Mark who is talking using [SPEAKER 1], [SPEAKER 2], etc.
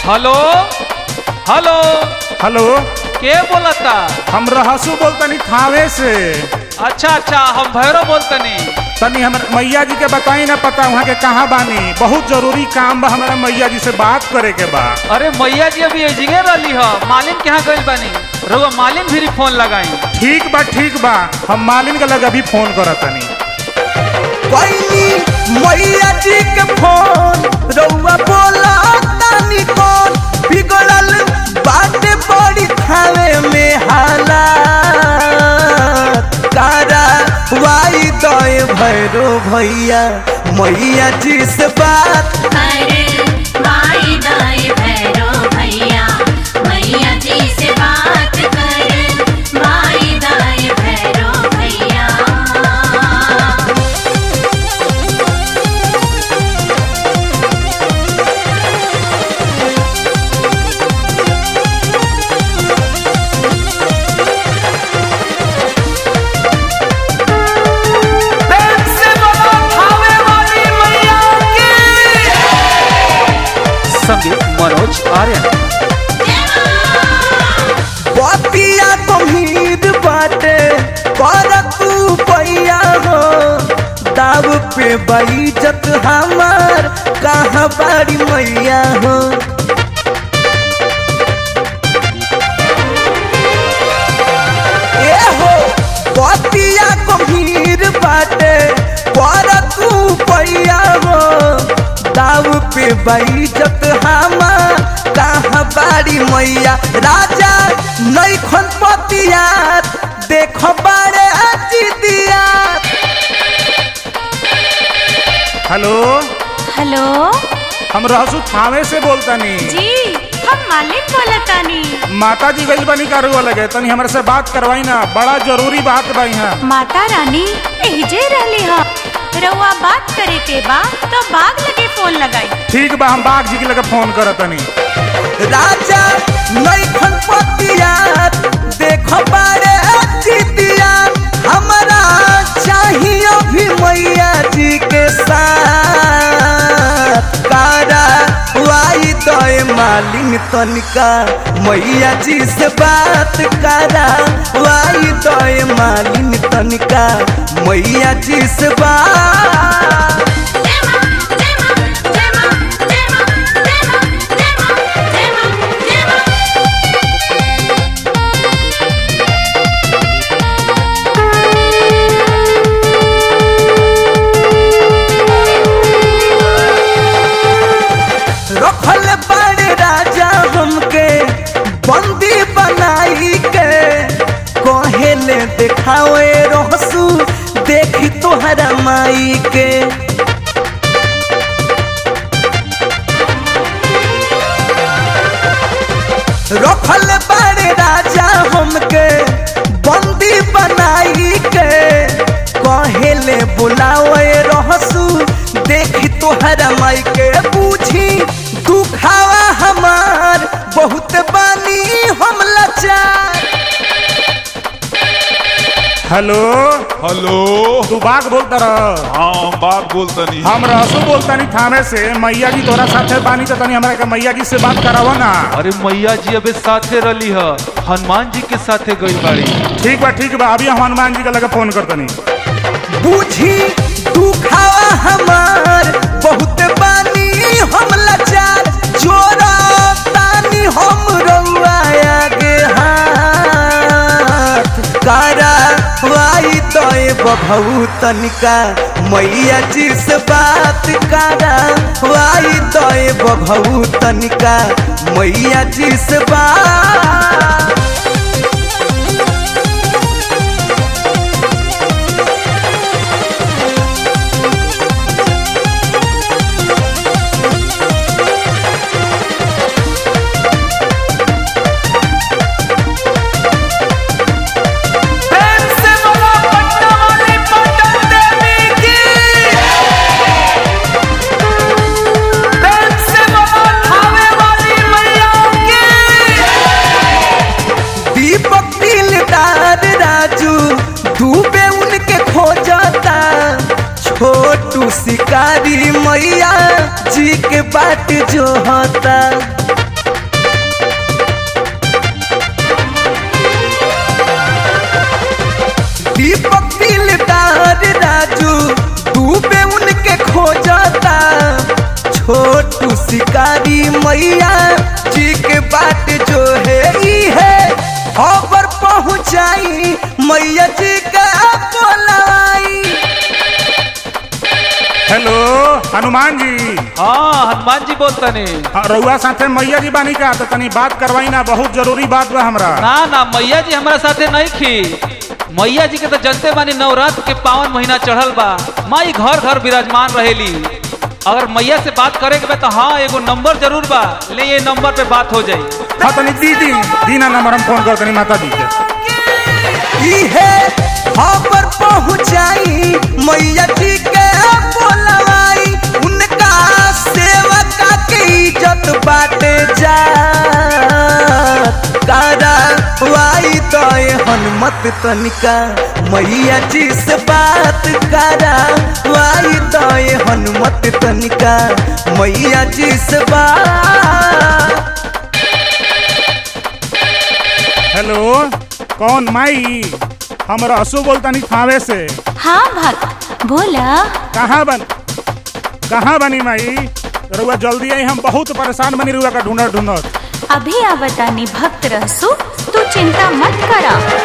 [SPEAKER 1] hello hello
[SPEAKER 2] hello
[SPEAKER 1] के बोलता
[SPEAKER 2] हम रहसू बोलतनी थावे से
[SPEAKER 1] अच्छा अच्छा हम भैरव बोलतनी
[SPEAKER 2] तनी हमर मैया जी के बताई ना पता वहाँ के कहाँ बानी बहुत जरूरी काम बा हमारा मैया जी से बात करे के बा
[SPEAKER 1] अरे मैया जी अभी एजिगे रही ह मालिन के यहाँ गइल बानी रउआ मालिन भी फोन लगाई
[SPEAKER 2] ठीक बा ठीक बा हम मालिन के लग अभी फोन करतनी
[SPEAKER 3] कैली मैया जी के फोन रउआ बोला तानी कौन बिगड़ल बाटे बड़ी थावे में हालात कारा वाई दय भैरो भैया मैया जी से बात
[SPEAKER 4] अरे माई दाई भैरो भैया मैया जी से बात कर माई दाई भैरो भैया
[SPEAKER 3] प्रेम से बोलो थावे वाली मैया की
[SPEAKER 1] संगीत मनोज आर्यन
[SPEAKER 3] बतिया गंभीर बाटे कर तू पैया हो दाव पे बैजत हमार कहाँ बाड़ी मैया हो ए हो बतिया गंभीर बाटे कर तू पैया हो दाव पे बैजत हमार कहाँ बाड़ी मैया राजा नैखन पतिया देख बारे दिया
[SPEAKER 2] हेलो
[SPEAKER 5] हेलो
[SPEAKER 2] हम रहसू थावे से बोलतनी
[SPEAKER 5] जी हम मालिक बोलतानी
[SPEAKER 2] माता जी गइल बनी कारुआ लगे तनी हमरे से बात करवाई ना बड़ा जरूरी बात बा यहाँ
[SPEAKER 5] माता रानी एहजे रहली ह रउआ बात करे के बा तो बाग लगे फोन लगाई
[SPEAKER 2] ठीक बा हम बाघ जी के लगे फोन करतनी
[SPEAKER 3] राजा नैखन पतिया देख बारे दिया हमारा चाहिए भी मैया जी के साथ कारा वाई दय मालिन तनिका मैया जी से बात करा वाई दय मालिन तनिका मैया जी से बात
[SPEAKER 4] देमा देमा देमा देमा देमा देमा देमा देमा
[SPEAKER 3] रखल बड़े राजा हमके बंदी बनाई के कहेले देखावे रहसू देखी तोहरा माई के रखल बड़े राजा हमके बंदी बनाई के कहेले बुलावे रहसू देखी तोहरा माई के पूछी दुखावा हमार बहुत बानी हम लाचार
[SPEAKER 2] हेलो
[SPEAKER 6] हेलो
[SPEAKER 2] तू बाघ बोलता रह
[SPEAKER 6] हाँ हम बात बोलतनी
[SPEAKER 2] हम रहसू बोलतनी थावे से मैया जी तोरा साथे बानी तो तनी हमरा के मैया जी से बात करावा ना
[SPEAKER 1] अरे मैया जी अबे साथे रही ह हनुमान जी के साथे गइल बाड़ी
[SPEAKER 2] ठीक बा ठीक बा अभी हम हनुमान जी के लगे फोन करतनी
[SPEAKER 3] बूझी दुखावा हमार बहुत बानी हम लाचार जोरा तानी हम रउआ आगे हाथ कारा वाई तय बभू तनिका मैया जी से बात करा वाई तय बभू तनिका मैया जी से बात प्रेम से बोलो पटना वाली पटन देवी की प्रेम से बोलो थावे वाली मैया की दीपक दिलदार राजू डूबे उनके खोजता छोटू शिकारी मैया जी के बाट जो होता छोटू शिकारी मैया जी के बाट जो है ई है खबर पहुंचाई मैया जी का बोलाई
[SPEAKER 2] हेलो हनुमान जी
[SPEAKER 1] हाँ हनुमान जी बोलतनी
[SPEAKER 2] हाँ, रउआ साथे मैया जी बानी का तो तनी बात करवाई ना बहुत जरूरी बात बा हमरा
[SPEAKER 1] ना ना मैया जी हमारा साथे नहीं खी मैया जी के तो जनते बानी नवरात्र के पावन महीना चढ़ल बा माई घर घर विराजमान रहेली अगर मैया से बात करे के बा तो हाँ एगो नंबर जरूर बा ले ये नंबर पे बात हो जाई
[SPEAKER 2] हाँ तनी दीदी दीना नंबर हम फोन कर तनी माता जी के
[SPEAKER 3] ई है खबर पहुंचाई मैया जी के बोलवाई उनका सेवका के इज्जत बाटे जा करावाई तो हनुमत तनिका मैया जी से बात करावाई तो हनुमत तनिका मैया जी से बात
[SPEAKER 2] हेलो कौन माई हम रसू बोलतानी थावे से
[SPEAKER 5] हाँ भक्त बोला
[SPEAKER 2] कहाँ बन कहाँ बनी माई रउआ जल्दी आई हम बहुत परेशान बनी रउआ का ढूंढत ढूंढत
[SPEAKER 5] अभी आवतानी भक्त रहसु तू चिंता मत करा